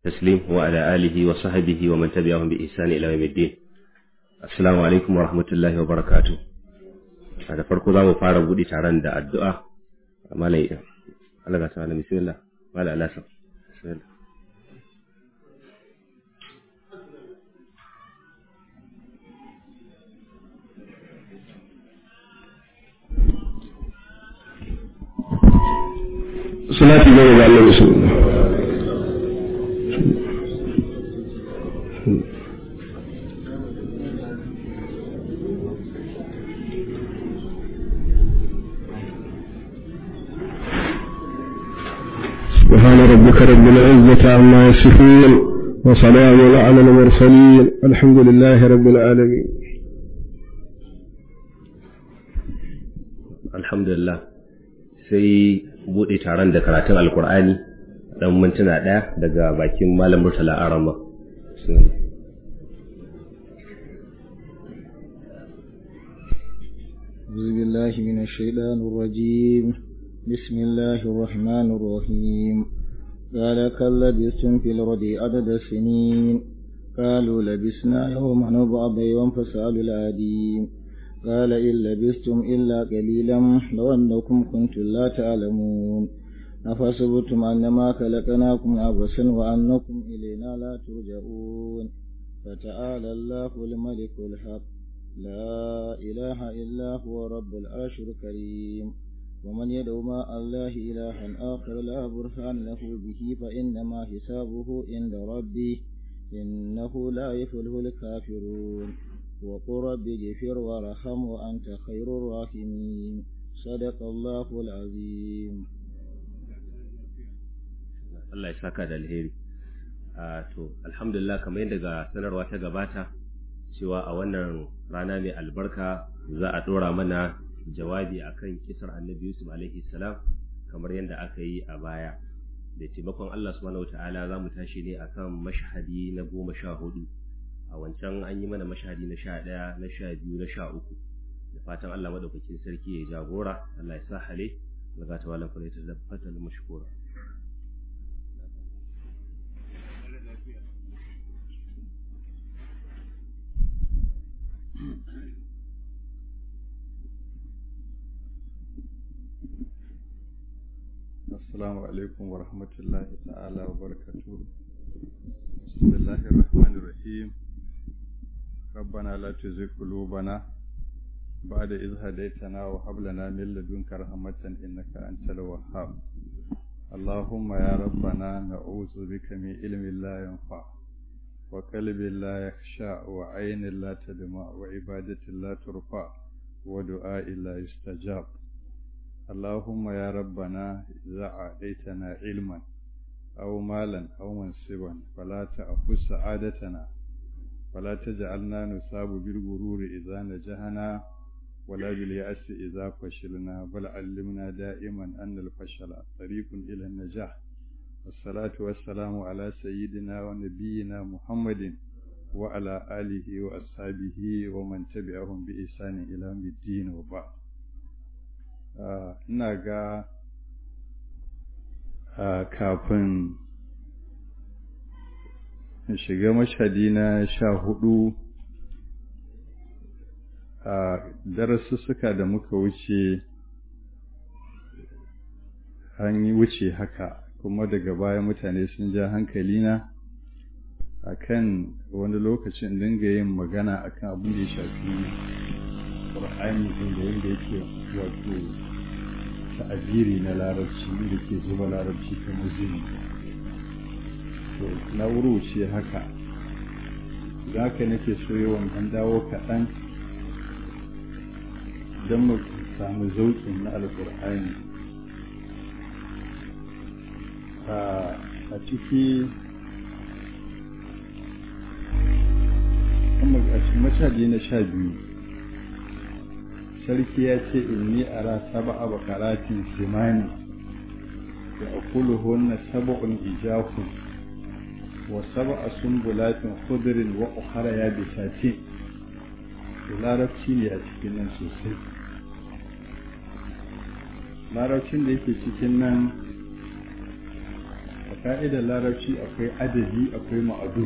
تسليم وعلى آله وصحبه ومن تبعهم بإحسان إلى يوم الدين السلام عليكم ورحمة الله وبركاته da farko za mu fara buɗe taron da addu'a malai Allah ga ta'ala bismillah malai Allah bismillah salati gaba ga Allah bismillah سبحان ربك رب العزة عما يصفون وسلام على المرسلين الحمد لله رب العالمين alhamdulillah sai buɗe taron da karatun alkur'ani dan mintuna ɗaya daga bakin malam murtala arama أعوذ بالله من الشيطان الرجيم بسم الله الرحمن الرحيم قال كم لبثتم في الأرض عدد السنين قالوا لبسنا يوما أو بعض يوم فسألوا العادين قال إن لبثتم إلا قليلا لو أنكم كنتم لا تعلمون أفحسبتم أنما خلقناكم عبثا وأنكم إلينا لا ترجعون فتعالى الله الملك الحق لا إله إلا هو رب العرش الكريم ومن يدعو مع الله إلها آخر لا برهان له به فإنما حسابه عند ربه إنه لا يفلح الكافرون وقل رب اغفر وارحم وأنت خير الراحمين صدق الله العظيم Allah ya saka da alheri to alhamdulillah kamar yadda ga sanarwa ta gabata cewa a wannan rana mai albarka za a ɗora mana jawabi akan kisar annabi Yusuf alaihi salam kamar yadda aka yi a baya da taimakon Allah subhanahu wataala za mu tashi ne akan mashhadi na goma sha hudu a wancan an yi mana mashhadi na sha ɗaya na sha biyu na sha uku da fatan Allah madaukakin sarki ya jagora Allah ya sa hale daga ta wala kula ta fatal mashkura Assalamu alaikum wa rahmatullahi ta'ala wa barakatuhu. Bismillahir Rahmanir Rahim. ربنا لا تزغ قلوبنا بعد إذ هديتنا وهب لنا من لدنك رحمة إنك أنت الوهاب. اللهم يا ربنا نعوذ بك من علم لا ينفع وقلب لا يخشع وعين لا تدمع وعبادة لا ترفع ودعاء لا يستجاب. اللهم يا ربنا إذا أعطيتنا علما أو مالا أو منصبا فلا تأخذ سعادتنا ولا تجعلنا نصاب بالغرور إذا نجحنا ولا باليأس إذا فشلنا بل علمنا دائما أن الفشل طريق إلى النجاح والصلاة والسلام على سيدنا ونبينا محمد وعلى آله وأصحابه ومن تبعهم بإحسان إلى يوم الدين وبعد ina ga kafin shiga mashadi na sha hudu a darasussuka da muka wuce an yi wuce haka kuma daga baya mutane sun ja hankalina a kan wani lokacin dinga yin magana akan abin da ya shafi ƙur'ani ɗin da yadda yake wato ta'abiri na larabci da ke zuba larabci kamar zini to na wuruce haka za ka nake so yawan an dawo kaɗan don mu samu zauƙin na alƙur'ani a ciki a cikin mashaji na sha biyu sarki ya ce inni ara saba'a bakaratin simani da akuluhunna sab'un ijafun wa sab'a sumbulatin khudrin wa ukhra yabisatin larabci ne a cikin nan sosai larabcin da yake cikin nan ka'idar larabci akwai adadi akwai ma'adu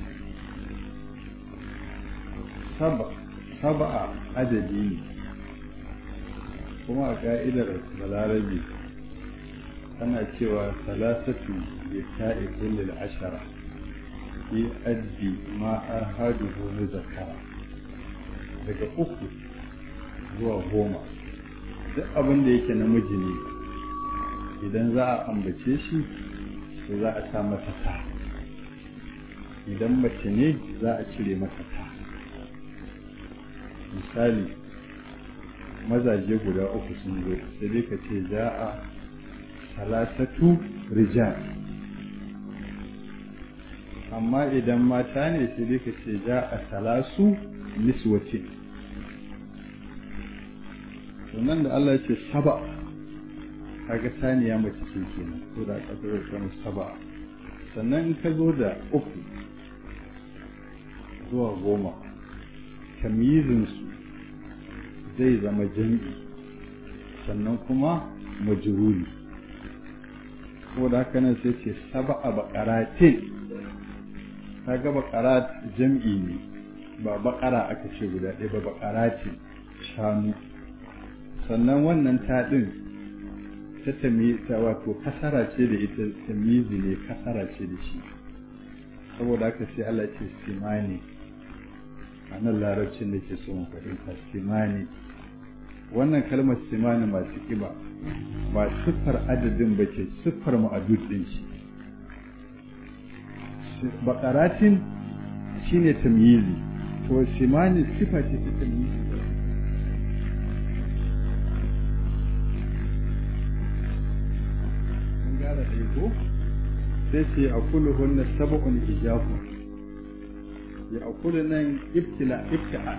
saba'a adadi ne kuma a ka'idar balarabi ana cewa salasatu ya ta'i kullum ashara fi addi ma ahaduhu muzakkara daga uku zuwa goma duk abin da yake namiji ne idan za a ambace shi to za a sa masa ta idan mace ne za a cire masa ta misali mazaje guda uku sun zo sai dai ka ce za a salasatu rijal amma idan mata ne sai dai ka ce za a salasu niswatin sannan da Allah ce saba kaga saniya mace ce kenan ko da aka zo kan saba sannan in ka zo da uku zuwa goma tamyizin su zai zama jam'i sannan kuma majruri ko da haka nan sai ce saba a bakaratin kaga bakarat jam'i ne ba bakara aka ce guda ɗaya ba bakaratin shanu sannan wannan taɗin ta ta wato kasara ce da ita tamizi ne kasara ce da shi saboda haka sai Allah ce simani a nan larabcin da ke so mu fahimta simani wannan kalmar simani masu kiba ba siffar adadin ba ce siffar ma'adud ɗin shi bakaratin shine tamyizi to simani sifa ce ta tamyizi gara ɗaiko sai ce a kulu hunna saba'un ijafu ya a kulu nan ibtila ibti'a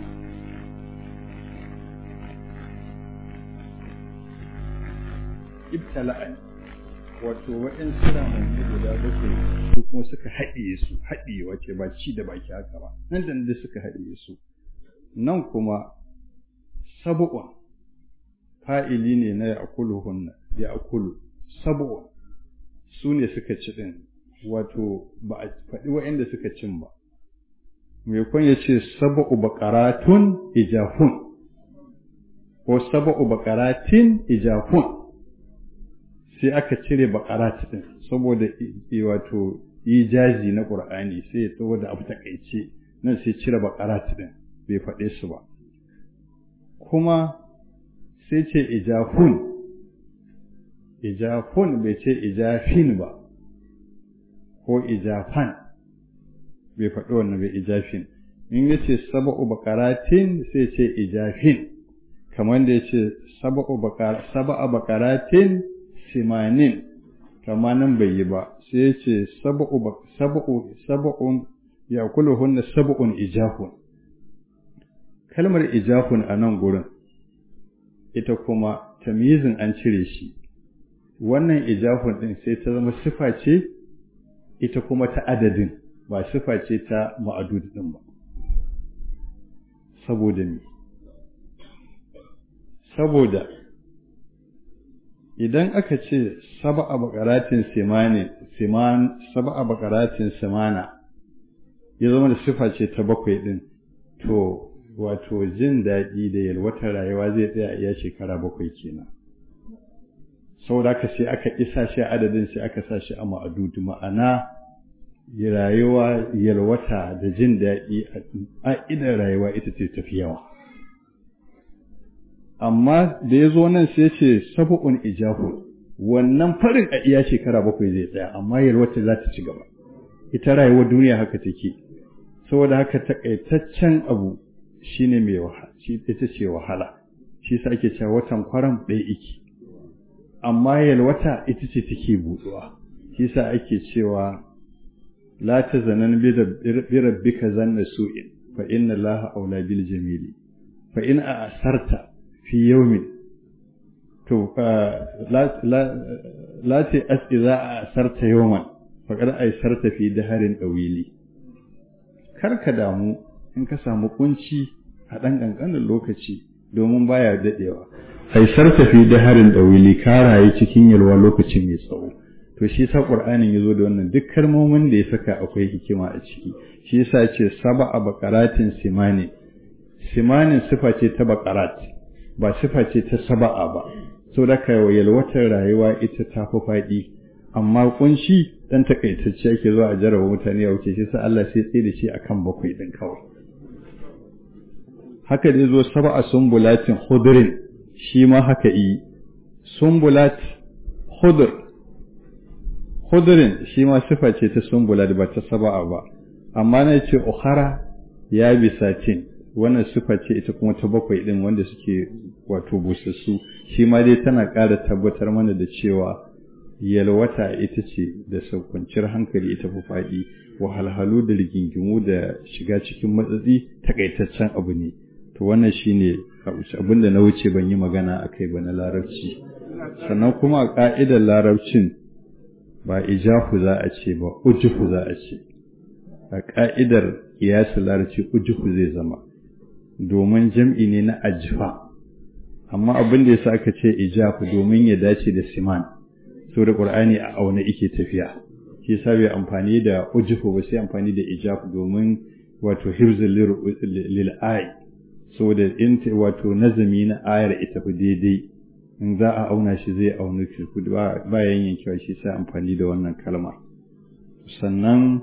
ibtala'a wato wa'in sura mai guda bakwai su kuma suka haɗiye su haɗiye wace ba ci da baki haka ba nan da nan suka haɗiye su nan kuma saba'un fa'ili ne na ya akulu hunna ya akulu saba'un su ne suka ci ɗin wato ba a faɗi wa'inda suka cin ba mai kwan ya ce saba'u baƙaratun ijafun ko saba'u baƙaratin ijafun sai aka cire baƙarat ɗin saboda wato ijazi na ƙur'ani sai ya tsawo da abu takaice nan sai cire baƙarat ɗin bai faɗe su ba kuma sai ce ijafun ijafun bai ce ijafin ba ko ijafan bai faɗi wannan bai ijafin in ya ce saba'u bakaratin sai ce ijafin kamar da ya ce saba'a bakaratin simanin kama nan bai yi ba sai ya ce saba'u saba'un ya kula hunna saba'un ijafun kalmar ijafun a nan gurin ita kuma tamyizin an cire shi wannan ijafun ɗin sai ta zama sifa ce ita kuma ta adadin ba sifa ce ta ma'adud ɗin ba saboda me saboda idan aka ce saba'a bakaratin simani siman saba'a bakaratin simana ya zama da sifa ce ta bakwai ɗin to wato jin daɗi da yalwatar rayuwa zai tsaya iya shekara bakwai kenan saboda haka sai aka isa shi adadin sai aka sa shi a ma'adudu ma'ana rayuwa yalwata da jin daɗi a idan rayuwa ita ce tafi yawa amma da ya zo nan sai ce sabu'un ijahu wannan farin a iya shekara bakwai zai tsaya amma yalwata za ta ci gaba ita rayuwar duniya haka take saboda haka takaitaccen abu shine mai wahala shi ita ce wahala shi sa ake cewa watan kwaram ɗaya iki amma yalwata ita ce take buɗuwa shi sa ake cewa la tazanan bi rabbika zanna su'in fa inna allaha aula bil jamili fa in asarta fi yawmin to la la ta as idza asarta yawman fa qad aisarta fi daharin dawili kar ka damu in ka samu kunci a ɗan ƙanƙanin lokaci domin baya daɗewa aisar tafi da harin ɗawili ka rayu cikin yalwa lokaci mai tsawo to shi sa qur'anin yazo da wannan duk kalmomin da ya saka akwai hikima a ciki shi yasa ya ce sab'a baqaratin simani simanin sifa ce ta baqarat ba sifa ce ta saba'a ba saboda ka yalwatar rayuwa ita ta fi faɗi amma kunshi dan takaitacce ake zuwa a jarraba mutane a wuce shi sa Allah sai tsaye da shi akan bakwai din kawai haka da zo sab'a sumbulatin khudrin shi ma haka yi sumbulat khudr khudrin shi ma sifa ce ta sumbulat ba ta saba'a ba amma na ce ukhara ya bisatin wannan sifa ce ita kuma ta bakwai din wanda suke wato busassu shi ma dai tana ƙara tabbatar mana da cewa yalwata ita ce da saukanciyar hankali ita fi faɗi wahalhalu da rigingimu da shiga cikin matsatsi takaitaccen abu ne to wannan shine abin da na wuce ban yi magana a kai ba na larabci sannan kuma a ƙa'idar larabcin ba ijahu za a ce ba ujuhu za a ce a ƙa'idar kiyasin larabci ujuhu zai zama domin jam'i ne na ajifa amma abin da yasa aka ce ijahu domin ya dace da siman saboda qur'ani a auna yake tafiya shi yasa bai amfani da ujuhu ba sai amfani da ijahu domin wato hifzul lil ay saboda in wato nazami na ayar ita fi daidai in za a auna shi zai auna shi bayan yankewa shi sai amfani da wannan kalma sannan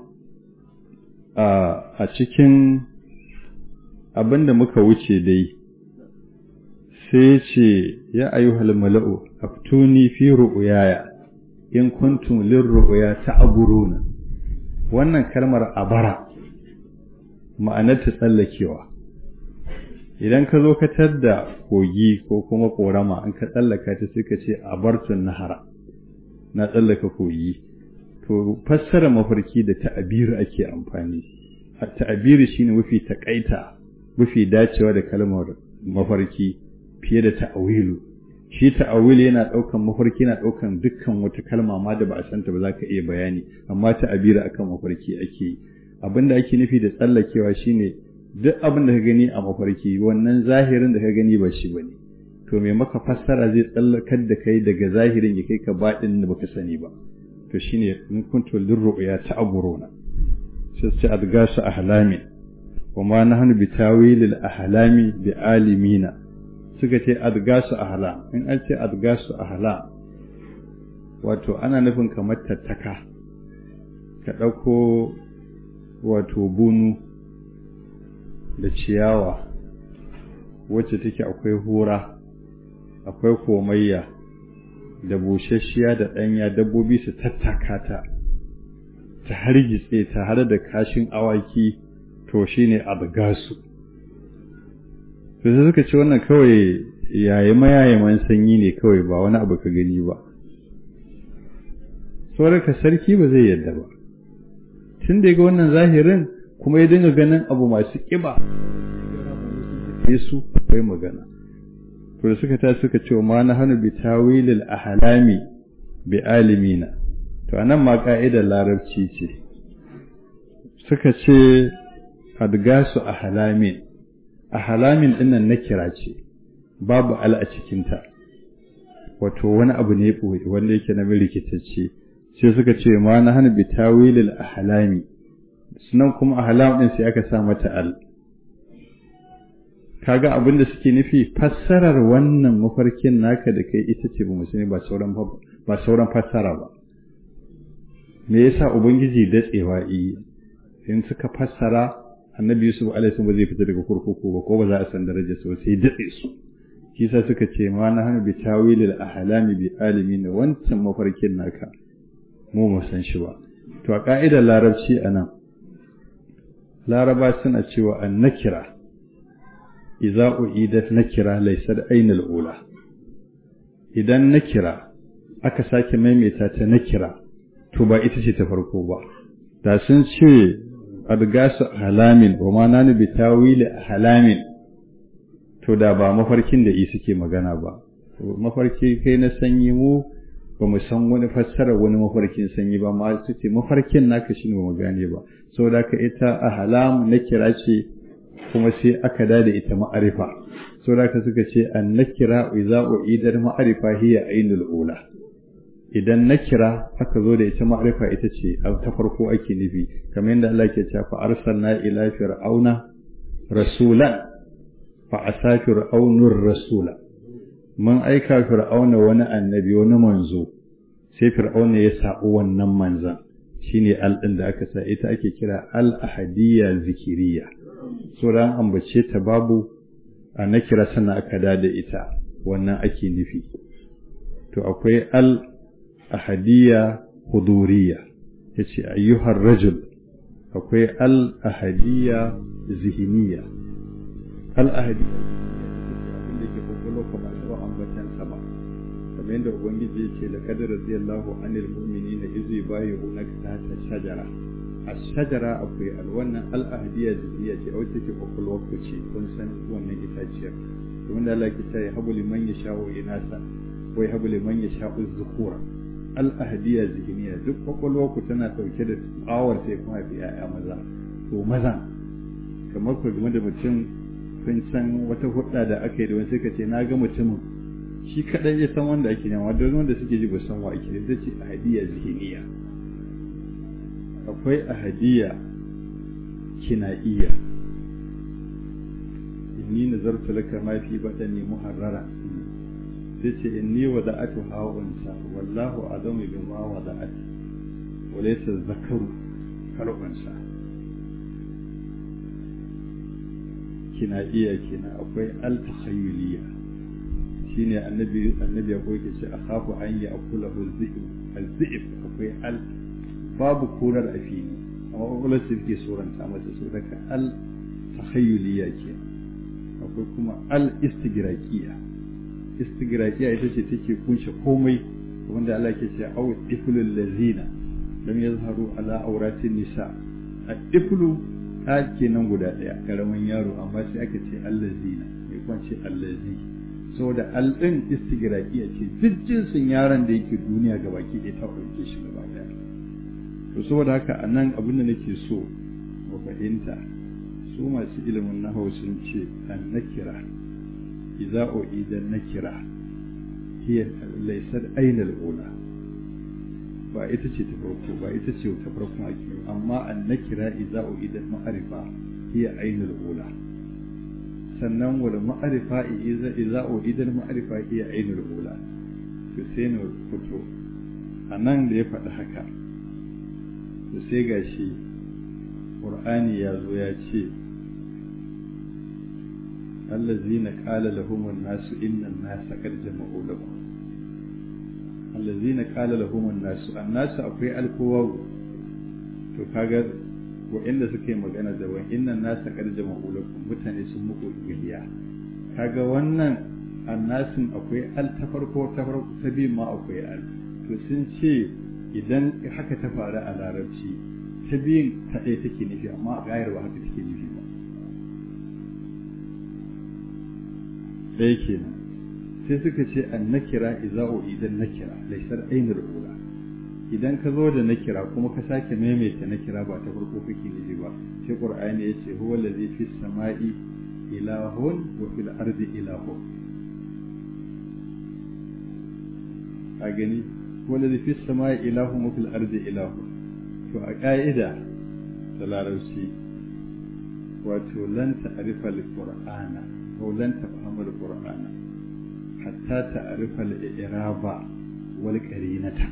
a cikin abin da muka wuce dai sai ce ya ayyuhal mala'u aftuni fi ru'yaya in kuntum lirru'ya ta'buruna wannan kalmar abara ma'anar ta tsallakewa idan ka zo ka tadda kogi ko kuma korama in ka tsallaka ta sai ka ce abartun nahara na tsallaka kogi to fassara mafarki da ta'abiri ake amfani ta'abiri shine mafi takaita mafi dacewa da kalmar mafarki fiye da ta'awilu shi ta'awil yana daukan mafarki yana daukan dukkan wata kalma ma da ba a santa ba za ka iya bayani amma ta'abiri akan mafarki ake abinda ake nufi da tsallakewa shine duk abin da ka gani a mafarki wannan zahirin da ka gani ba shi bane to me maka fassara zai tsallakar da kai daga zahirin ya kai ka baɗin da baka sani ba to shine in kuntu lirru'ya ta'buruna sai sai adgasu ahlami wa ma nahnu bitawilil ahlami bi alimina suka ce adgasu ahla in an ce adgasu ahla wato ana nufin kamar tattaka ka ɗauko wato bunu da ciyawa wacce take akwai hura akwai komayya da busasshiya da ɗanya dabbobi su tattaka ta ta hargitse ta har da kashin awaki to shine adgasu to sai suka ce wannan kawai yayi mayayaman sanyi ne kawai ba wani abu ka gani ba ka sarki ba zai yadda ba tun da ga wannan zahirin kuma ya dinga ganin abu masu ƙiba Yesu akwai magana to da suka ta suka ce ma na hannu bi tawilil ahlami bi alimina to anan ma ka'idar larabci ce suka ce adgasu ahlamin ahlamin dinnan na kira ce babu al a cikinta wato wani abu ne wanda yake na rikitacce sai suka ce ma na hannu bi tawilil ahlami sunan kuma ahlam din sai aka sa mata al kaga abin da suke nufi fassarar wannan mafarkin naka da kai ita ce bamu sani ba sauran ba sauran fassara ba me yasa ubangiji datsewa yi in suka fassara annabi yusuf alaihi ba zai fita daga kurkuku ba ko ba za a san darajar sa sai datse su shi yasa suka ce ma na hanu bi tawilil ahlami bi alimin wancan mafarkin naka mu mu san shi ba to a ka'idar larabci anan laraba suna cewa an nakira idza uidat nakira laysa ainul ula idan nakira aka sake maimaita ta nakira to ba ita ce ta farko ba da sun ce adgasu halamin wa ma nanu bi tawili halamin to da ba mafarkin da yi suke magana ba mafarki kai na sanyi mu ba mu san wani fassara wani mafarkin sanyi ba ma su ce mafarkin naka shine ba mu gane ba saboda ka ita ahlam nakira ce kuma sai aka da ita ma'arifa saboda ka suka ce an nakira idza uidar ma'arifa hiya ainul ula idan na kira aka zo da ita ma'arifa ita ce ta farko ake nufi kamar yadda Allah ke cewa fa arsalna ila fir'auna rasulan fa asa fir'aunur rasula mun aika fir'auna wani annabi wani manzo sai fir'auna ya sabu wannan manzan shine al din da aka sa ita ake kira al ahadiyya zikiriya so ran ambace ta babu a na kira sana aka da da ita wannan ake nufi to akwai al ahadiyya huduriya yace ayyuhar rajul akwai al ahadiyya zihiniya al ahadiyya abin da ke kokolo ko ba ta ambatan sa ba kamar yadda ubangiji ya ce laqad radiyallahu anil mu'minina iz yubayyi'unaka tahta shajara الشجرة أقوي الوانا الأهدية جزية أو تكي أقول وقتي كن سن وانا إتاجير ومن الله كتا يهب لمن يشاء إناسا ويهب لمن يشاء الذكورة الأهدية ذهنية duk kwakwalwa ku tana ɗauke da tsawar sai kuma fi ‘ya'ya maza to maza kamar ku game da mutum kun san wata hudda da aka yi da wani suka ce na ga mutumin shi kaɗai ya san wanda ake nema don wanda suke ji ba san wa ake da ce ahadiyya zihiniya akwai ahadiyya kinaiya inni nazartu laka ma fi badani muharrara sai ce inni wada'atu ha'unsa wallahu adamu bima wada'at wa laysa zakaru kalunsa kinaiya kina akwai al-takhayyuliyya shine annabi annabi ya koyi ce akhafu an ya akula al-zi'b al-zi'b akwai al babu korar a fili amma kwakwalwar su ke suranta masa su daga al tahayyuliya ke akwai kuma al istigraqiya istigraqiya ita ce take kunshe komai wanda Allah ke ce aw iflul lazina lam yazharu ala auratin nisa ad-iflu ta kenan guda daya karamin yaro amma sai aka ce allazina mai kwance allazi saboda al din istigraqiya ce duk jinsin yaron da yake duniya gabaki ɗaya ta ɗauke shi gaba daya to saboda haka a nan abin da nake so mu fahimta su masu ilimin nahawu sun ce an nakira idza uida nakira hiya laysat ainal ula ba ita ce ta farko ba ita ce ta farko ake amma an nakira idza uida ma'arifa hiya ainal ula sannan wal ma'arifa idza idza uida ma'arifa hiya ainal ula to sai na fito a nan da ya faɗi haka to sai ga shi ƙur'ani ya zo ya ce allazina qala lahum an-nasu inna an-nasa qad jama'u lakum allazina qala lahum an-nasu an-nasu akwai alkowa to kaga wa'inda suka yi magana da wa inna an-nasa qad jama'u lakum mutane sun muku giliya kaga wannan annasin akwai al ta farko ta farko ta biyu ma akwai al to sun ce idan haka ta faru a larabci ta biyun ta ɗaya take nufi amma a gayar ba haka take nufi ba ɗaya kenan sai suka ce an nakira iza'u idan nakira laisar ainul ula idan ka zo da nakira kuma ka sake maimaita nakira ba ta farko kake nufi ba sai qur'ani ya ce huwa allazi fis sama'i ilahun wa fil ardi ilahun a gani wanda fi sama ilahu mafil ardi ilahu to a ƙa'ida da larabci wato lan ta'rifa al-qur'ana ko lan tafhama al-qur'ana hatta ta'rifa al-i'raba wal qarinata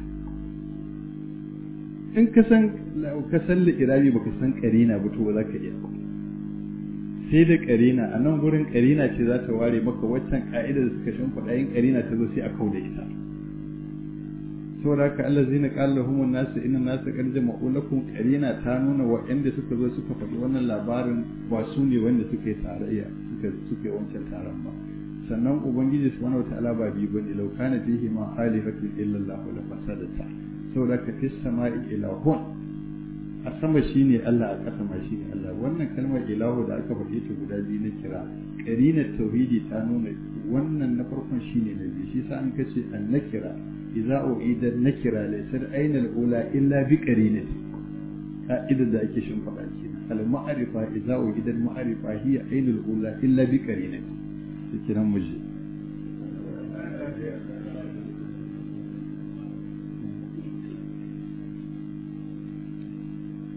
in ka san ka san al-i'rabi baka san qarina ba to ba za ka iya sai da qarina a nan gurin qarina ce za ta ware maka waccan ka'ida da suka shimfiɗa yin qarina ta zo sai a kauda ita saboda haka Allah zina qala lahum nasu inna nasu qad jama'u lakum qarina ta nuna waɗanda suka zo suka faɗi wannan labarin ba su ne wanda suka yi tarayya suka suka yi wancan taron ba sannan ubangiji subhanahu wataala ba bi bane law kana fihi ma alihatu illa Allah la fasadata saboda ka fi sama'i ilahun a sama shine Allah a ƙasa ma shine Allah wannan kalmar ilahu da aka faɗe ta guda biyu na kira qarinar tauhidi ta nuna wannan na farkon shine na biyu shi sa an kace an nakira إذا أعيد النكرة ليست أين الأولى إلا بقرينة قائدة ذلك شنفع المعرفة إذا أعيد المعرفة هي أين الأولى إلا بقرينة كنا مجي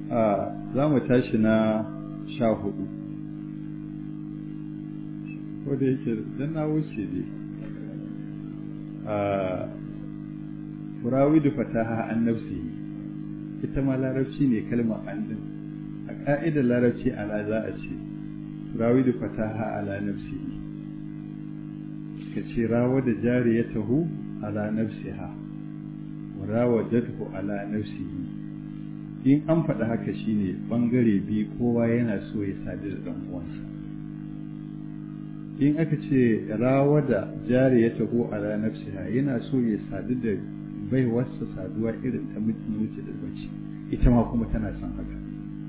a za mu tashi na sha hudu ko da yake dan na wuce dai a furawidu fataha an nafsi ita ma larabci ne kalmar an din a ka'idar larabci ala za a ce furawidu fataha ala nafsi ka ce rawa da jari ya tahu ala nafsiha wa rawadathu ala nafsihi in an faɗi haka shine ɓangare biyu kowa yana so ya sadu da ɗan uwansa in aka ce rawa da jari ya taho a ranar nafsiha yana so ya sadu da baiwarsa saduwa irin ta mutum da mace ita ma kuma tana son haka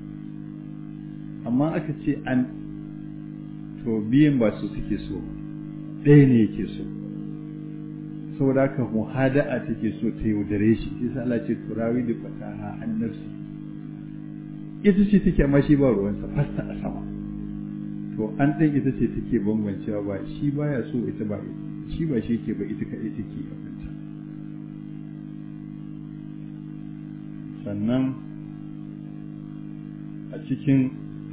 amma aka ce an to biyan ba su suke so ɗaya ne yake so saboda haka muhada'a take so ta yaudare shi isa Allah ce turawi da fataha an nafsi ita ce take amma shi ba ruwansa fasta a sama to an ɗan ita ce take bambancewa ba shi baya so ita ba shi ba shi ke ba ita kaɗai take a kanta sannan a cikin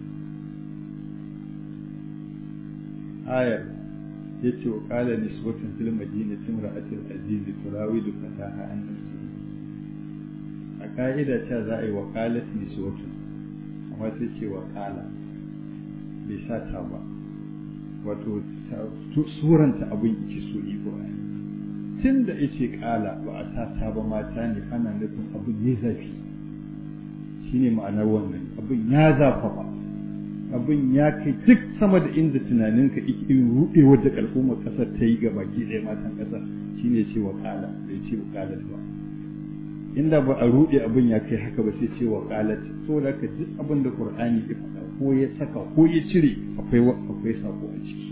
ayar ya ce wa ƙala nisbatun fil madina timra'atul azizi turawidu fataha an nafsi a ka'ida ta za a yi wa qalat nisbatun amma sai ce wa ƙala bai sa ta ba wato suranta abin yake so iko tun da yace ƙala ba a sa ta ba mata ne ana nufin abin ne zafi shine ma'anar wannan abin ya zafa ba abin ya kai duk sama da inda tunaninka irin ruɗewar da al'ummar ƙasar ta yi ga baki ɗaya matan ƙasar shine ce wa ƙala bai ce wa ƙalat ba inda ba a ruɗe abin ya kai haka ba sai ce wa ƙalat saboda haka duk abin da Qur'ani ya faɗa ko ya saka ko ya cire akwai akwai sako a ciki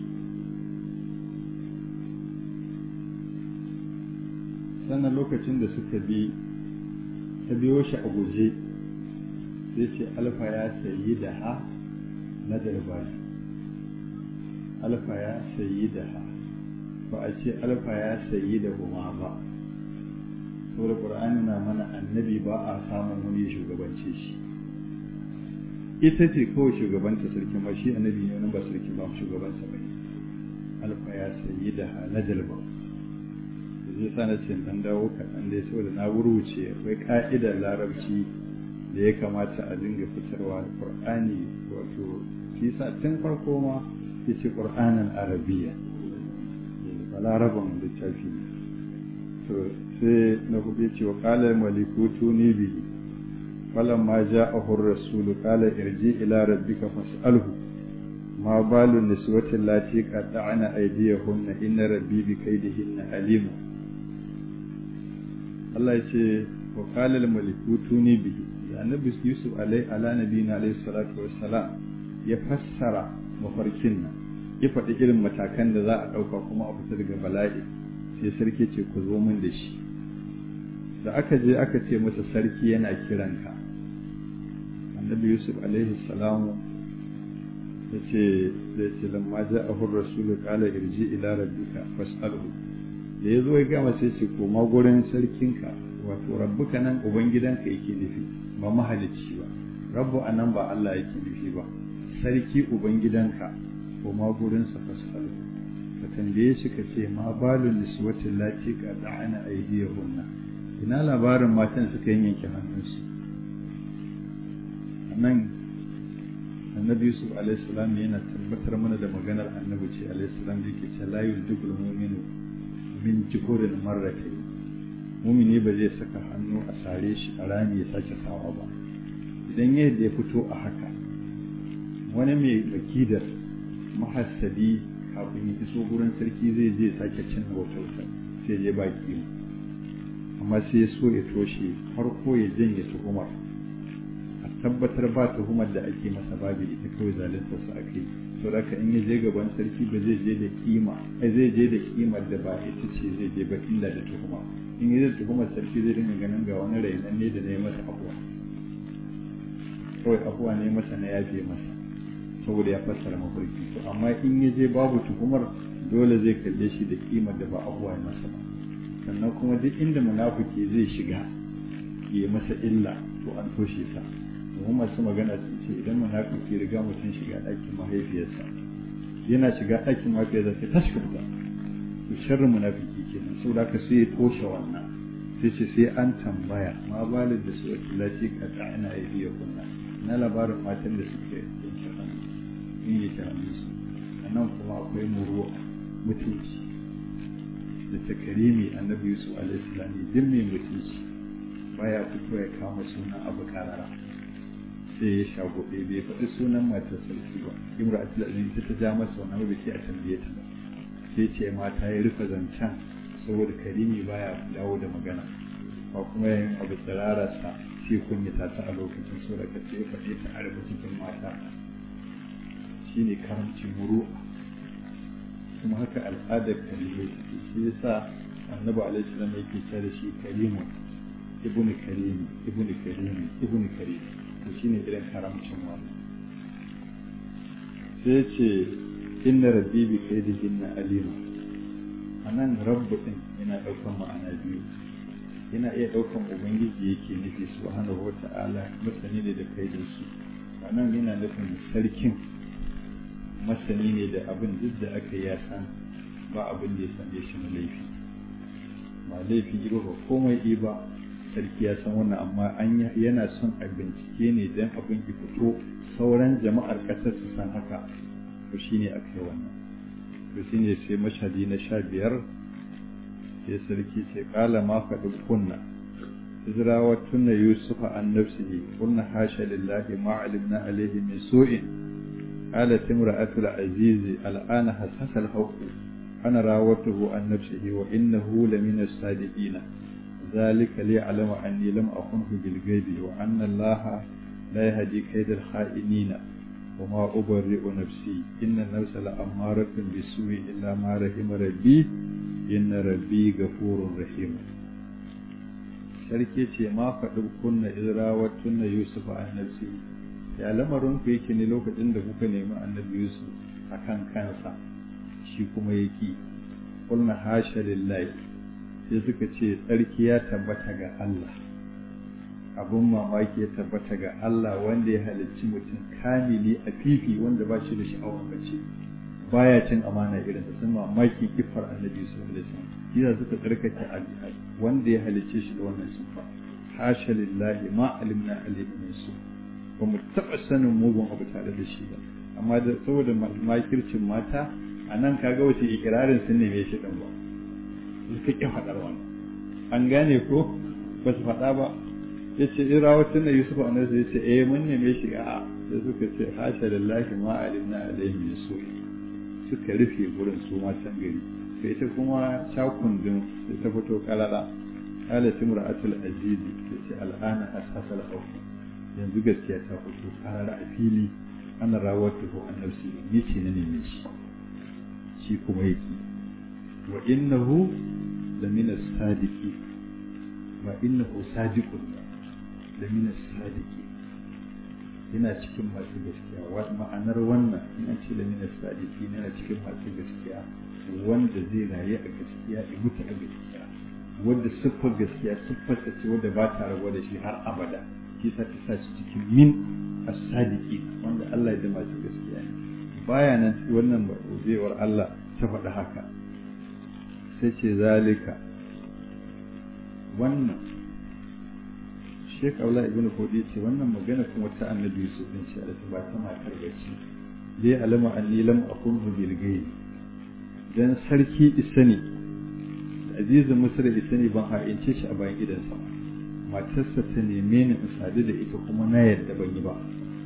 sannan lokacin da suka bi ta biyo shi a guje sai ce alfa ya sayi da ha na darbani alfa ya sayi da ha ba a ce alfa ya sayi da huma ba saboda ƙur'ani na mana annabi ba a samun wani shugabance shi ita ce kawai shugabanta sarki ma shi annabi ne wani ba sarki ba shugabansa ba alfa ya sayi da halajal ba zai sa na ce dan dawo kaɗan dai saboda na wurwuce akwai ka'idar larabci da ya kamata a dinga fitarwa da qur'ani wato shi sa tun farko ma ya ce qur'anan arabiya ba laraban littafi to sai na hudu ce wa qala malikutu ni bihi فلما جاءه الرسول قال ارجع إلى ربك فاسأله ما بال النسوة اللاتي قطعن أيديهن إن ربي بكيدهن عليم الله يقول وقال الملك توني به النبي يوسف عليه على نبينا عليه الصلاة والسلام يفسر mafarkin nan ya faɗi irin matakan da za a ɗauka kuma a fita daga bala'i sai sarki ce ku zo min da shi da aka je aka ce masa sarki yana kiranka annabi yusuf alaihi salamu ya ce da ce lamma ja a hur rasulu kala irji ila rabbika fas'alhu da ya zo ya gama sai ce koma gurin sarkinka wato rabbuka nan ubangidanka yake nufi ba mahalicci ba rabbu anan ba Allah yake nufi ba sarki ubangidanka koma gurin sa fas'alhu ka tambaye shi ka ce ma balun niswatin lati ka da'ana aydiyahunna ina labarin matan suka yanke hannunsu nan annabi yusuf alaihissalam yana tabbatar mana da maganar annabi ce alaihissalam da yake ce la yuldugul mu'minu min jikurin marratayn mumini ba zai saka hannu a sare shi a rami ya sake sawa ba idan yadda ya fito a haka wani mai bakidar mahassadi kafin ya iso gurin sarki zai je sake cin wata sai je baki amma sai ya so ya toshe farko ya janye tuhumar a tabbatar ba tuhumar da ake masa babu ita kawai zalunta su ake to da in ya je gaban sarki ba zai je da kima ai zai je da kimar da ba ita ce zai je ba illa da tuhuma in ya da tuhumar sarki zai dinga ganin ga wani rainan ne da na yi masa abuwa kawai abuwa ne masa na yafe masa saboda ya fassara mafarki to amma in ya je babu tuhumar dole zai kalle shi da kimar da ba abuwa masa ba sannan kuma duk inda munafiki zai shiga ya masa illa to an toshe sa domin masu magana sun ce idan munafiki riga mutum shiga ɗakin mahaifiyarsa yana shiga ɗakin mahaifiyarsa sai ta shiga fita to sharrin munafiki kenan saboda haka sai ya toshe wannan sai ce sai an tambaya ma balin da su wata lati ka ta ina yi biya kunna na labarin matan da suke yanke hannu in yi hannunsu nan kuma akwai muruwa mutunci da takarimi annabi yusuf alaihi salam duk mai mutunci baya fito ya kama sunan abu karara sai ya shagobe bai faɗi sunan matar sarki ba imra aziz ta ta ja masa wannan ba sai a tambaye ta sai ce mata ya rufe zancen saboda karimi baya dawo da magana ba kuma yayin abu tsirararsa sai kunyata ta a lokacin so da kace ya faɗe ta a rufe cikin mata shine karamci muru'a kuma haka al'adar karimai take shi yasa annabi alaihi salam yake cewa shi karimun ibn karimi ibn karimi ibn karimi to shine irin karamcin wannan sai ce inna rabbi bi kaidihinna alima anan rabbu din yana daukan ma'ana biyu yana iya daukan ubangiji yake nufi subhanahu wata'ala masani ne da kaidin su anan yana nufin sarkin masani ne da abin duk da aka ya san ba abin da ya same shi na laifi ba laifi ba ba komai ba sarki ya san wannan amma an yana son a bincike ne don abin ki fito sauran jama'ar ƙasar su san haka to shine aka yi wannan to shine sai mashadi na sha biyar sai sarki ce kala ma faɗi kunna izrawa tunna yusufa an nafsihi kunna hasha lillahi ma alimna alaihi min su'in قالت امرأة العزيز الآن حسس الحق أنا راوته عن نفسه وإنه لمن الصادقين ذلك ليعلم أني لم أخنه بالغيب وأن الله لا يهدي كيد الخائنين وما أبرئ نفسي إن النفس لأمارة بالسوء إلا ما رحم ربي إن ربي غفور رحيم sarki ce ma faɗi kunna izrawar tunna yusuf an nafsi ya lamarin ku yake ne lokacin da kuka nemi annabi yusuf a kan kansa shi kuma ya ki kulna hasha lillahi sai suka ce tsarki ya tabbata ga Allah abun mamaki ya tabbata ga Allah wanda ya halicci mutum kamili a fifi wanda ba shi da sha'awar bace baya cin amana irin da sun mamaki kifar annabi yusuf alaihi salam shi suka tsarkake wanda ya halicce shi da wannan sifa hasha lillahi ma alimna alaihi min su ba mu taɓa sanin mugun abu tare da shi ba amma da saboda makircin mata a nan kaga wace ikirarin sun neme shi ɗan ba suka ƙi faɗar wani an gane ko ba su faɗa ba ya ce in rawatun da yusuf a nasu ya ce eh mun neme shi a sai suka ce hasha lillahi ma alimna alaihi min su suka rufe gurin su matan gari sai ita kuma shakundin sai ta fito kalala qalat imra'atul azizi tace al'ana asasal hawf yanzu gaskiya ta fito karara a fili ana rawatu ko annabsi ni ce na neme shi shi kuma yake wa innahu lamina sadiqi wa innahu sadiqun lamina sadiqi yana cikin masu gaskiya ma'anar wannan ina ce lamina sadiqi yana cikin masu gaskiya wanda zai rayu a gaskiya ya mutu a gaskiya wanda siffar gaskiya siffar ta ce wanda ba ta rabuwa da shi har abada shi sa ta sa shi cikin min as-sadiqi wanda Allah ya da masu gaskiya ne baya nan wannan baiwar Allah ta faɗi haka sai ce zalika wannan Sheikh Abdullah ibn Fodi ce wannan magana kuma ta Annabi Yusuf din ce ba ta matar bace dai alama anni lam akun bil ghaib dan sarki isani azizin misra isani ban ha'ince shi a bayan gidansa matarsa ta neme ni in sadu da ita kuma na yadda ban yi ba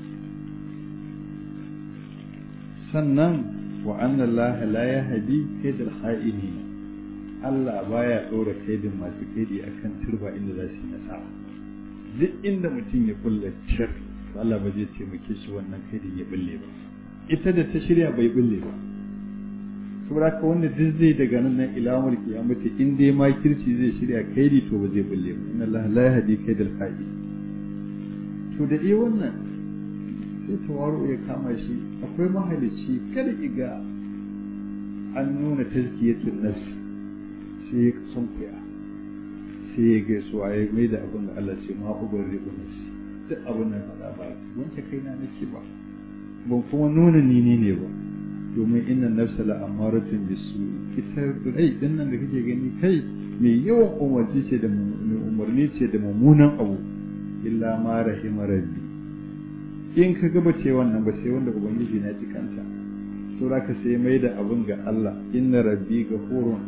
sannan wa anna allaha la yahdi kaidal kha'inin Allah baya ɗora kaidin masu kaidi akan turba inda za su yi nasara duk inda mutum ya kulla cir Allah ba zai taimake shi wannan kaidin ya bulle ba ita da ta shirya bai bulle ba saboda ka wanda duk zai daga nan nan ilamar kiyamata in dai ma kirci zai shirya kaidi to ba zai bulle ba inna Allah la yahdi kaidal kha'in to da dai wannan sai tawaru ya kama shi akwai mahalicci kada iga an nuna tazkiyatun nafs sai ya sunkuya sai ya gaisuwa ya mai da abin da Allah ce ma ubar ribu nafsi duk abin nan faɗa ba wanke kaina nake ba ban kuma nuna ni ne ne ba domin inna nafsa la amaratun bisu ita rai din nan da kake gani kai mai yawan umarci ce da umarni ce da mummunan abu illa ma rahima rabbi in ka gaba ce wannan ba sai wanda ubangiji na ji kanta to ka sai mai da abun ga Allah inna rabbi gafurun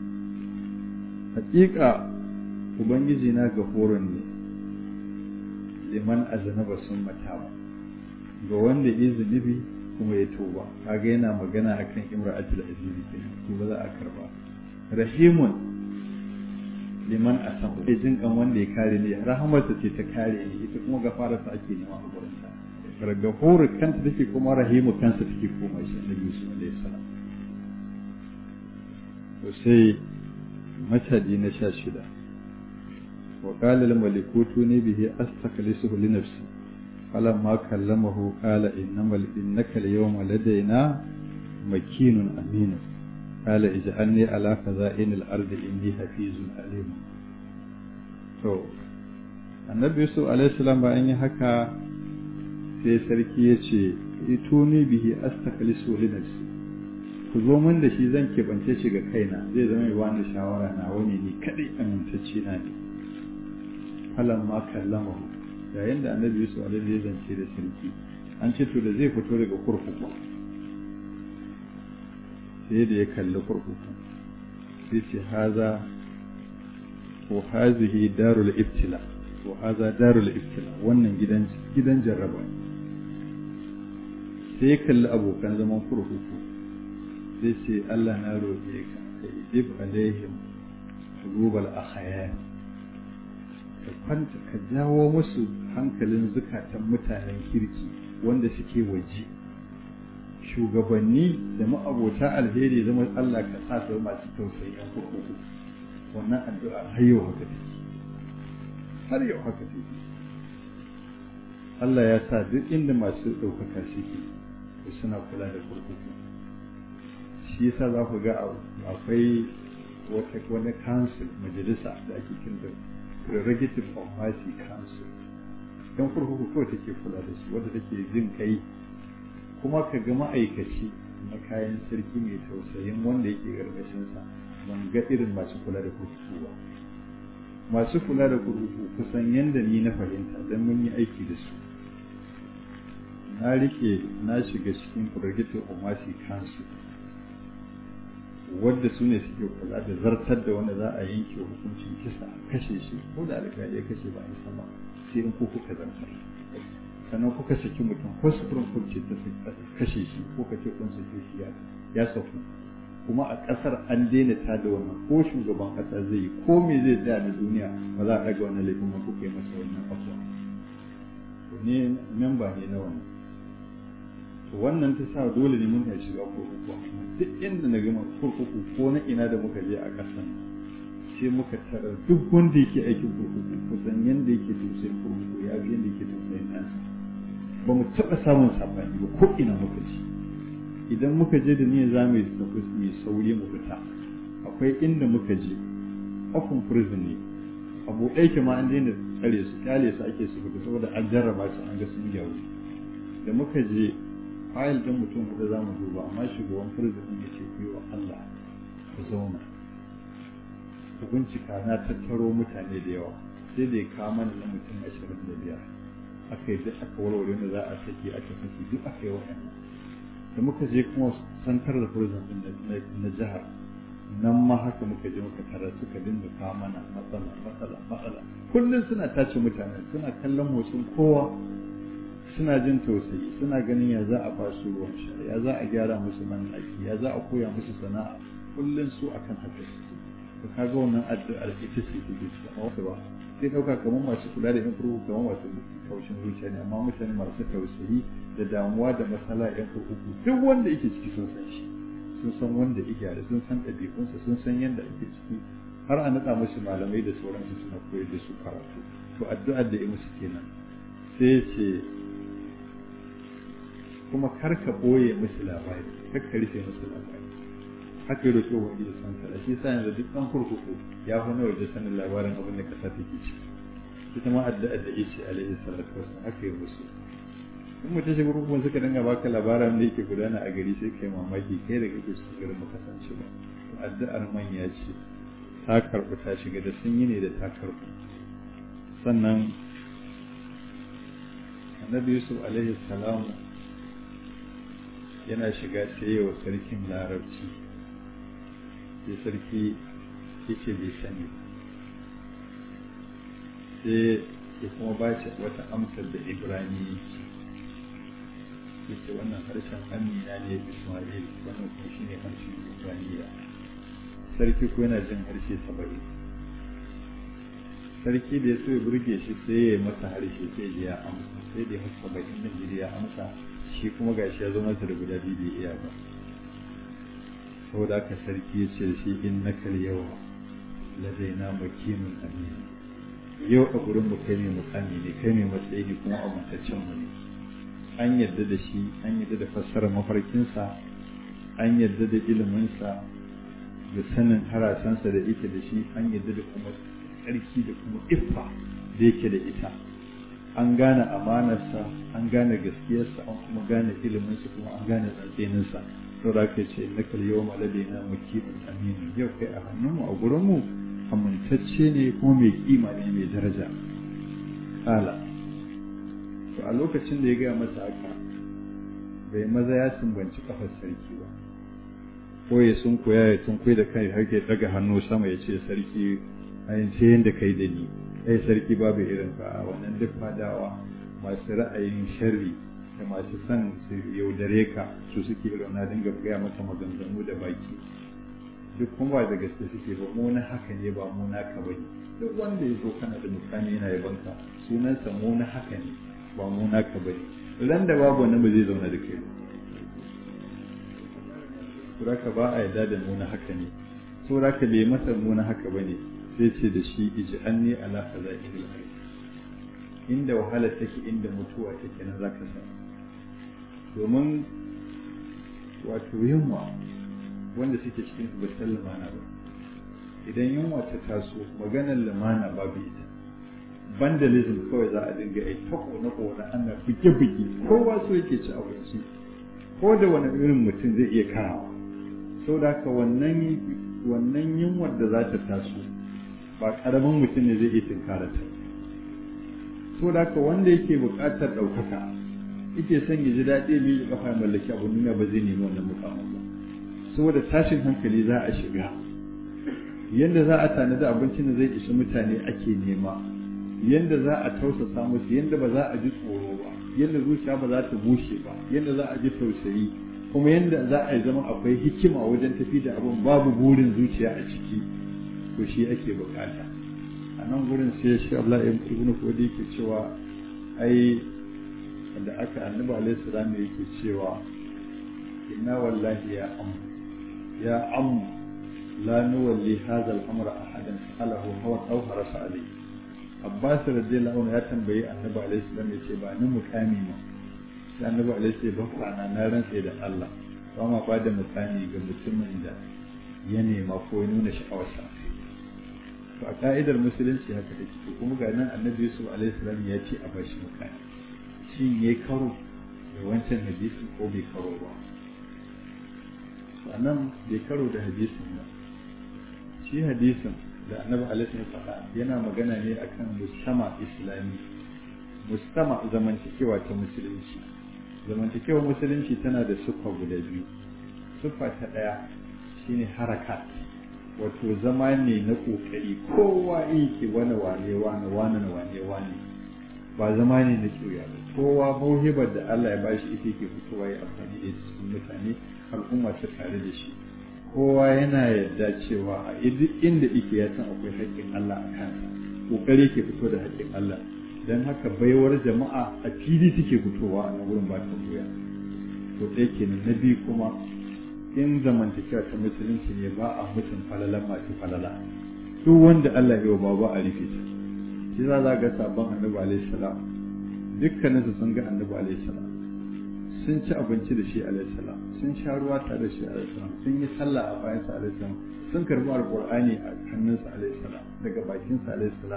hakika ubangiji na gafurun ne liman aznaba sun matawa ga wanda ya zunubi kuma ya tuba kaga yana magana akan imra'atul azizi kenan to ba za a karba rahimun liman asahu sai jin kan wanda ya kare ne rahamarsa ce ta kare ne ita kuma gafararsa ake nema a gurin sa gafuru kanta take kuma rahimu kansa take koma shi annabi Yusuf alaihi salam to sai matadi na sha shida wa qala al malikutu ni bihi astaklisuhu li nafsi فلما كلمه قال إنما إنك اليوم لدينا مكين أمين قال اجعلني على خزائن الأرض إني حفيظ عليم to annabi yusuf alaihi salam bayan yi haka sai sarki ya ce ituni bihi astaklisu li nafsi ku zo min da shi zan keɓance shi ga kaina zai zama mai bani shawara na wani ni kadai amintacce na ne falan ma kallamahu yayin da annabi yusuf alaihi ya zance da sarki an ce to da zai fito daga kurkuku sai da ya kalli kurkuku sai ce haza ko hazihi darul ibtila ko haza darul ibtila wannan gidan gidan jarraba sai ya kalli abokan zaman kurkuku sai ce Allah na roƙe ka ka idib alaihim shugubal akhayar ka kwanta ka jawo musu hankalin zukatan mutanen kirki wanda suke waje shugabanni da ma'abota alheri zama Allah ka sa su masu tausayi yan kurkuku wannan addu'a har yau haka take har yau haka take Allah ya sa duk inda masu ɗaukaka suke to suna kula da kurkuku shi yasa za ku ga akwai wata wani council majalisa da ake kinta prerogative of mercy council don kurkuku kawai take kula da su wadda take jin kai kuma ka ga ma'aikaci na kayan sarki mai tausayin wanda yake gargashinsa ban ga irin masu kula da kurkuku ba masu kula da kurkuku kusan yadda ni na fahimta don mun yi aiki da su na rike na shiga cikin prerogative of mercy council wadda su ne suke kula da zartar da wanda za a yanke hukuncin kisa a kashe shi ko da alƙali ya kashe ba a yi sama sai in ko kuka zartar sannan kuka saki mutum ko supreme court ce ta kashe shi ko ka ce kun sake shi ya saku kuma a ƙasar an daina ta da wannan ko shugaban ƙasa zai yi ko me zai tsaya na duniya ba za a ɗaga wannan laifin ba kuka yi masa wannan abuwa to ne memba ne na wannan to wannan ta sa dole ne mun shiga kurkuku duk inda na gama kurkuku ko na ina da muka je a ƙasan sai muka tarar duk wanda yake aikin kurkuku kusan yanda yake tausayin kurkuku ya ga yanda yake tausayin ɗansa ba mu taɓa samun saɓani ba ko ina muka ci idan muka je da niyyar za mu yi tafi mai sauri mu fita akwai inda muka je open prison ne abu ɗaya ma an daina tsare su kyale su ake su fita saboda an jarraba su an ga sun gyaru da muka je fayil ɗin mutum huɗu za mu duba amma shugaban prison ɗin ya ce ku yi wa Allah ku zauna ku bincika na tattaro mutane da yawa sai da ya kawo mana na mutum ashirin da biyar aka yi duk aka warware wanda za a saki aka saki duk aka yi waɗannan da muka je kuma santar da prison ɗin na jihar nan ma haka muka je muka tara suka dinga kawo mana matsala matsala matsala kullum suna tace mutane suna kallon motsin kowa suna jin tausayi suna ganin ya za a ba su ruwan sha ya za a gyara musu man ya za a koya musu sana'a kullum su akan haka to kaga wannan addu'ar ita ce take cikin wasu ba sai dauka kamar masu kula da yan kurkuku kamar masu kaushin zuciya ne amma mutane masu tausayi da damuwa da matsala yan kurkuku duk wanda yake ciki sun san shi sun san wanda ya gyara sun san ɗabi'unsa sun san yadda ake ciki har a naɗa musu malamai da sauransu suna koyar da su karatu to addu'ar da ya musu kenan sai ce kuma kar ka ɓoye musu labari kar ka rufe musu labari haka yi roƙo wa iya san kala shi sa yanzu duk ɗan kurkuku ya fi na waje sanin labarin abin da ƙasa take ciki ita ma addu'a da yace alaihi salatu wasallam haka yi musu in mutum shiga rukun suka dinga baka labaran da yake gudana a gari sai kai mamaki kai da kake cikin garin baka san shi ba addu'ar manya ce ta karɓi ta shiga da sun yi ne da ta karɓi sannan annabi yusuf alaihi salamu yana shiga sai wa sarkin larabci sai sarki yace bai sani sai ya kuma ba shi wata amsar da ibrani yace wannan harshen amina ne ismail wannan kuma shine harshen ibraniya sarki ko yana jin harshe saba'in sarki da ya so ya burge shi sai ya yi masa harshe sai ya amsa sai da ya hasa saba'in din ya amsa shi kuma gashi ya zo masa da guda biyu bai iya ba saboda haka sarki ya ce da shi in na yau ladaina makinun amin yau a gurin mu kai mai mukami ne kai mai matsayi ne kuma amintaccen mu ne an yadda da shi an yadda da fassarar mafarkinsa an yadda da iliminsa da sanin harasansa da yake da shi an yadda da kuma tsarki da kuma iffa da yake da ita an gane amanarsa an gane gaskiyarsa an kuma gane iliminsa kuma an gane tsantseninsa to da aka ce na kal yau malade na makibin aminu yau kai a hannunmu a gurinmu amintacce ne kuma mai kima ne mai daraja kala to a lokacin da ya gaya masa haka bai maza ya sumbanci kafar sarki ba ko ya sun koya ya tun da kai har ke daga hannu sama ya ce sarki ayin sai yanda kai da ni ai sarki babu irin ka a wannan duk fadawa masu ra'ayin sharri da masu son su yaudare ka su suke irin na dinga gaya masa maganganu da baki duk kuma ba da gaske suke ba mu na haka ne ba mu na ka bane duk wanda ya zo kana da mukami yana yabanka sunansa mu na haka ne ba mu na ka bane ran da babu wannan ba zai zauna da kai ba suraka ba a yarda da mu na haka ne suraka bai masa mu na haka bane sai ce da shi ij'alni ala khaza'il ard inda wahala take inda mutuwa take nan zaka san domin wato yunwa wanda suke cikin ba san lumana ba idan yunwa ta taso maganar lumana babu ita vandalism kawai za a dinga yi ta kone kone ana buge buge kowa so yake ci abinci ko da wani irin mutum zai iya karawa saboda haka wannan wannan yunwar da za ta taso ba karamin mutum ne zai iya tinkara ta saboda haka wanda yake buƙatar ɗaukaka yake son ya ji daɗi ya miƙe kafa mallaki abin duniya ba zai nemi wannan mukamin ba saboda tashin hankali za a shiga yadda za a tanadi abincin da zai isa mutane ake nema yadda za a tausasa musu yadda ba za a ji tsoro ba yadda zuciya ba za ta bushe ba yadda za a ji tausayi kuma yadda za a yi zama akwai hikima wajen tafi da abin babu burin zuciya a ciki to shi ake bukata a nan gurin sai shi Allah ibn Fodi yake cewa ai da aka annabi alaihi salam yake cewa inna wallahi ya am ya am la nuwalli hadha al-amra ahadan sa'alahu hawa aw harasa alayhi Abbas radiyallahu anhu ya tambayi annabi alaihi salam yace ba ni mukami ma sai annabi alaihi salam ba na na rantsa da Allah ba ma ba da mukami ga mutumin da ya nema ko ya nuna sha'awarsa to a ka'idar musulunci haka take to kuma ga nan annabi Yusuf alaihi salam ya ce a bashi mukami shin yayi karo da wancan hadisi ko bai karo ba sannan bai karo da hadisin ba shi hadisin da annabi alaihi ya faɗa yana magana ne akan mustama islami mustama zamantakewa ta musulunci zamantakewa musulunci tana da siffa guda biyu siffa ta ɗaya shine harakat wato zama ne na ƙoƙari kowa yake wani wane wane wane na wane wane ba zama ne na ƙiya ba kowa mauhibar da Allah ya bashi ita yake fitowa ya amfani da cikin mutane al'umma ta tare da shi kowa yana yarda cewa a duk inda yake ya san akwai haƙƙin Allah a kansa ƙoƙari yake fito da haƙƙin Allah don haka baiwar jama'a a fili take fitowa a nan wurin ba ta goya to ɗaya kenan na biyu kuma in zamantakewa ta musulunci ne ba a mutum falala masu falala duk wanda Allah ya ba ba a rufe ta shi za za ga sabon annabi alaihi salam dukkaninsu sun ga annabi alaihi salam sun ci abinci da shi alaihi salam sun sha ruwa tare da shi alaihi salam sun yi sallah a bayan sa alaihi salam sun karbi alqur'ani a hannunsa alaihi salam daga bakin sa alaihi salam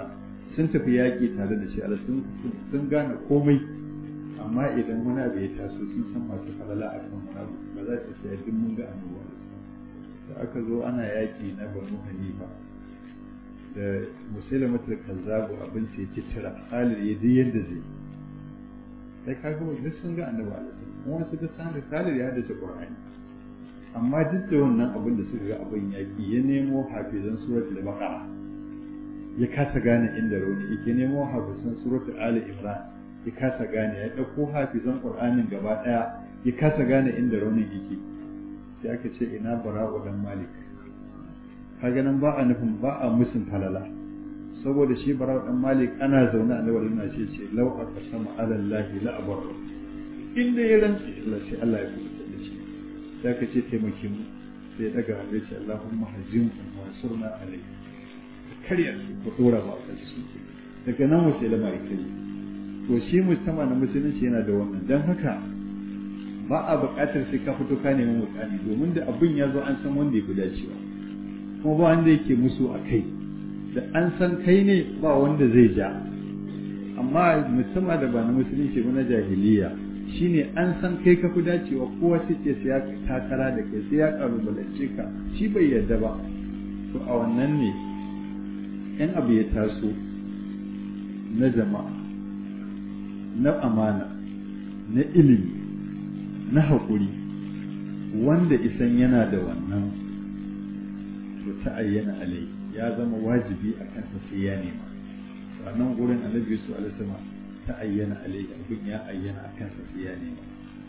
sun tafi yaƙi tare da shi ala sun gane komai amma idan wani abu ya taso sun san masu falala a kan wani abu ba za su sai duk mun ga annoba da aka zo ana yaƙi na banu hanifa da musulmatul kazzabu abin sai cicira Khalid ya ji yadda zai sai ka ga duk sun ga annabi alaihi kuma su ga san Khalid ya hadace Qur'ani amma duk da wannan abin da suka ga abin yaƙi ya nemo hafizan suratul baqara ya kasa gane inda rauni yake nemo hafizan suratul ali imran ya kasa gane ya ɗauko hafizan qur'anin gaba ɗaya ya kasa gane inda raunin yake sai aka ce ina bara'u dan malik kaga nan ba a nufin ba a musun falala saboda shi bara'u dan malik ana zaune a lawalin na ce ce law aqsama ala allahi la abar inda ya rantsi Allah sai Allah ya kubuta da shi sai aka ce taimake mu sai daga hannu ce Allahumma hazim wa surna alayhi karya su ko dora ba a su daga nan wace lamari kai to shi mujtama na musulunci yana da wannan dan haka ba a buƙatar sai ka fito ka nemi mutane domin da abin ya zo an san wanda ya fi dacewa kuma ba wanda yake musu a kai da an san kai ne ba wanda zai ja amma musamman da ba na musulunci ba na jahiliya shine an san kai ka fi dacewa kowa sai ce sai ya takara da kai sai ya kalubalance ka shi bai yarda ba to a wannan ne in abu ya taso na jama'a na amana na ilimi na haƙuri wanda isan yana da wannan to ta ayyana alai ya zama wajibi a kansa sai ya nema to a nan gurin annabi su alisama ta ayyana alai abin ya ayyana a kansa sai ya nema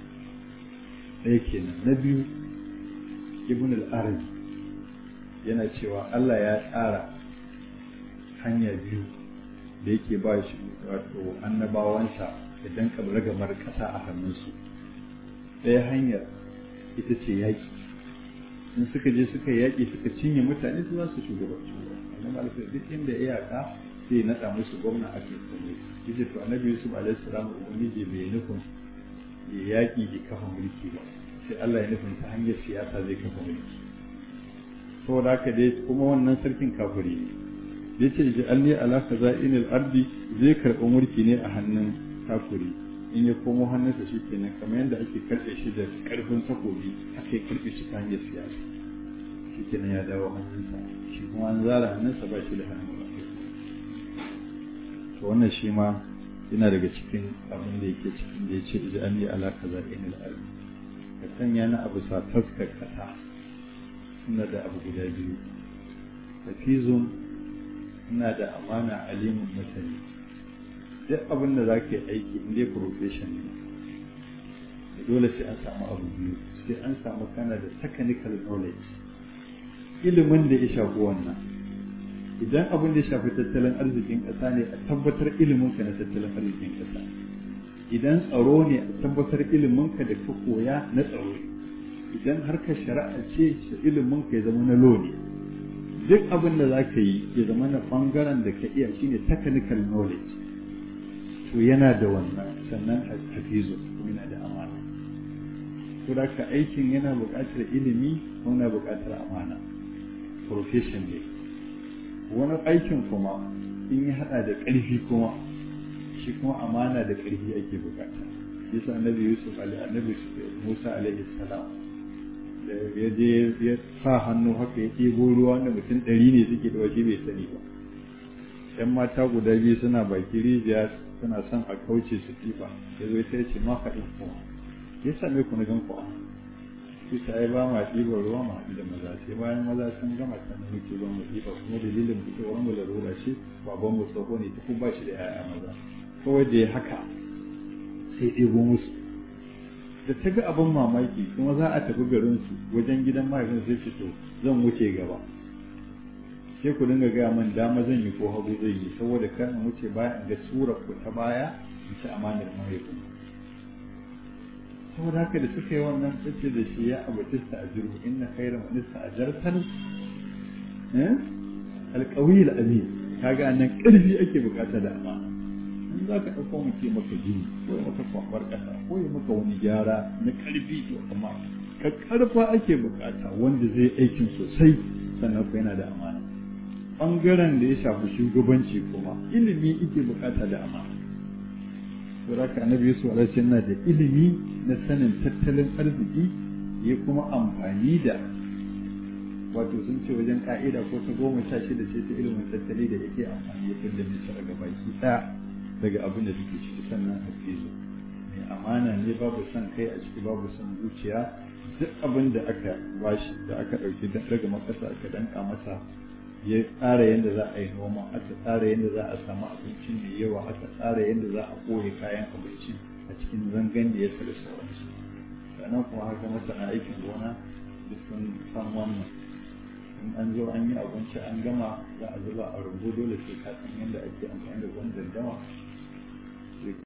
ɗaya kenan na biyu ibn al-arabi yana cewa Allah ya tsara hanya biyu da yake ba shi wato annabawansa idan ragamar ƙasa a hannunsu ɗaya hanyar ita ce yaƙi in suka je suka yaƙi suka cinye mutane su za su shugabanci annabi alaihi duk inda iyaka sai ya naɗa musu gwamna a kai kome yace to annabi yusuf alaihi salam ubangiji bai nufin ya yaƙi ya kafa mulki ba sai Allah ya nufin ta hanyar siyasa zai kafa mulki saboda haka dai kuma wannan sarkin kafiri ne da yace ji alli ala kaza'inil ardi zai karɓi mulki ne a hannun kafiri in ya komo hannunsa shi kenan kamar yadda ake karɓe shi da ƙarfin takobi haka ya karɓe shi ta hanyar siyasa shi kenan ya dawo hannunsa shi kuma an zara hannunsa ba shi da hannun ba to wannan shi ma yana daga cikin abin da yake cikin da ya ce ji an yi alaka za in al'arbi ka sanya na abu sa taskar kasa suna da abu guda biyu hafizun ina da amana alimin mutane duk abin da za ka yi aiki in dai profession ne dole sai an samu abu biyu sai an samu kana da technical knowledge ilimin da ya shafi wannan idan abin da ya shafi tattalin arzikin ƙasa ne a tabbatar ilimin ka na tattalin arzikin ƙasa idan tsaro ne a tabbatar ilimin ka da ka koya na tsaro idan harkar shari'a ce ilimin ka ya zama na law ne duk abin da za ka yi ya zama na bangaren da ka iya shine technical knowledge to yana da wannan sannan hafizu yana da amana to da ka aikin yana buƙatar ilimi yana buƙatar amana profession ne wani aikin kuma in ya haɗa da ƙarfi kuma shi kuma amana da ƙarfi ake buƙata yasa annabi yusuf annabi musa alaihi salam da ya je ya sa hannu haka ya ɗebo ruwa wanda mutum ɗari ne suke da shi bai sani ba ‘yan mata guda biyu suna baki rijiya suna son a kauce su kifa ya zo ta ce ma faɗin kuma ya same ku na gan ku su ta yi ba ma ɗiban ruwa ma haɗu da maza sai bayan maza sun gama sannan muke ba mu ɗiba kuma dalilin fitowar mu larura ce baban mu tsoho ne duk ba shi da 'ya'ya maza kawai da ya haka sai ɗebo musu da ta ga abin mamaki kuma za a tafi garin su wajen gidan mahaifin sai ce to zan wuce gaba sai ku dinga gaya min dama zan yi ko hagu zai yi saboda kar in wuce baya in ga surar ku ta baya in ci amanar mahaifin saboda haka da suka yi wannan tsace da shi ya abatista a jirgu inna khairu manista a jartan alƙawil amin kaga nan ƙarfi ake bukata da amana in za ka ɗauko mu ce maka jini ko ya maka kwambar ƙasa ko ya maka wani gyara na ƙarfi to amma ka ƙarfa ake bukata wanda zai aikin sosai sannan ko yana da amana ɓangaren da ya shafi shugabanci kuma ilimi ike bukata da amana saboda annabi yusuf alaihi yana da ilimi na sanin tattalin arziki ya kuma amfani da wato sun ce wajen ka'ida ko ta goma sha shida ce ta ilimin tattali da yake amfani ya fidda misra ga baki ɗaya daga abin da suke ciki sannan hafizu mai amana ne babu son kai a ciki babu son zuciya duk abin da aka bashi da aka ɗauki daga makasa aka danka masa ya tsara yadda za a yi noma aka tsara yadda za a samu abinci mai yawa aka tsara yadda za a ɓoye kayan abinci a cikin zangan da ya da sauransu sannan kuma haka masana aikin gona duk sun san wannan in an zo an yi abinci an gama za a zuba a rumbu dole sai ka san yadda ake amfani da ruwan dandama